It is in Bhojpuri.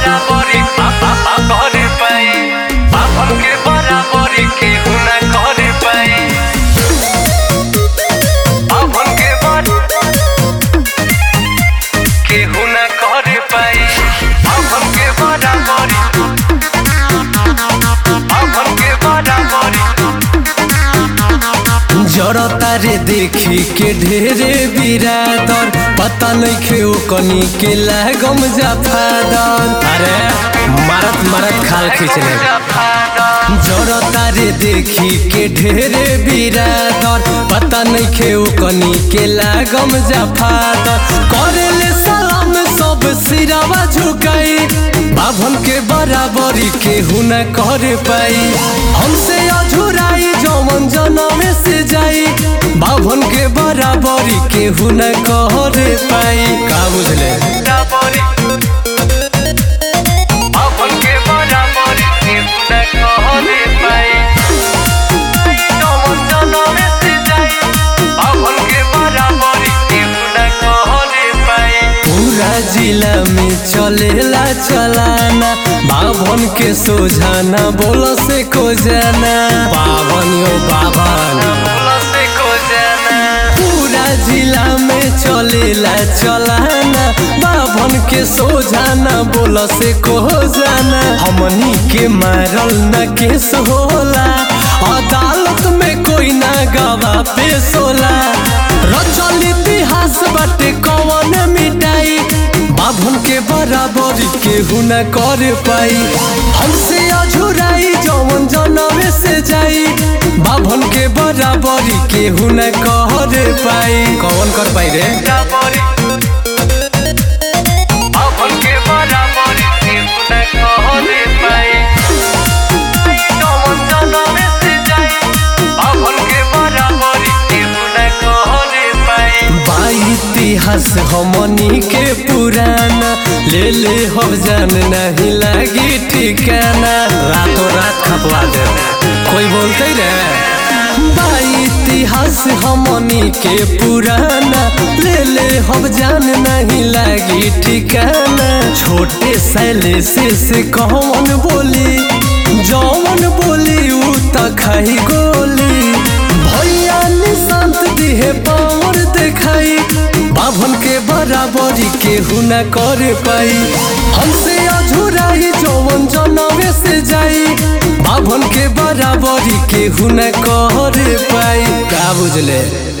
बराबरी करे पाई बाभन के बराबरी केहू ना करे पाई बाभन के बर केहू ना करे पाई बाभन के बराबरी बाभन के बराबरी जड़ता रे देखी के ढेरे बिरादर पता नइखे ओ कनी के लागम जाफादर अरे मारत मारत खाल खींचले जड़ता रे देखी के ढेरे बिरादर पता नइखे ओ कनी के लागम जाफादर करेले सलाम सब सिरावा झुकाई बाभन के बराबरी केहू न कर पाई हमसे अझुराई जौवन जनम से जाई बाभन के बराबरी केहू न कर पाई का बुझले बराबरी बाभन के बराबरी केहू ना करे पाई जौन जनम से जाई बाभन के बराबरी केहू ना करे पाई पूरा जिला में चलेला चलाना बाभन के सोझाना बोल से को जाना बाभन यो बाभन से को जाना पूरा जिला में चलेला चलाना बाभन के सोझाना बोल से को जाना हमनी के मारल न केस होला अदालत में कोई ना गवा पेश होला रचल इतिहास बाटे कौन मिटाई बाभन के बराबरी केहू न कर पाई हमसे अझुराई जौवन जनमे से जाई बाभन के बराबरी केहू न कर पाई कौन कर पाई रे बराबरी बाभन के बराबरी केहू ना करे पाई जौन जनम से जाई बाभन के बराबरी केहू ना करे पाई बा इतिहास हमनी के पुराना ले ले हो जान नहीं लागी ठिकाना रातों रात खपवा दे कोई बोलते रे बा इतिहास हमनी के पुराना ले ले हो जान नहीं लागी ठिकाना छोटे सैले से से कौन बोली जौन बोली उ त खाई गोली भैया निशांत दिहे पावर देखाई बाभन के बराबरी केहू न कर पाई हमसे अझुराई जौवन जनमे से जाई बाभन के बराबरी केहू न कर पाई का बुझले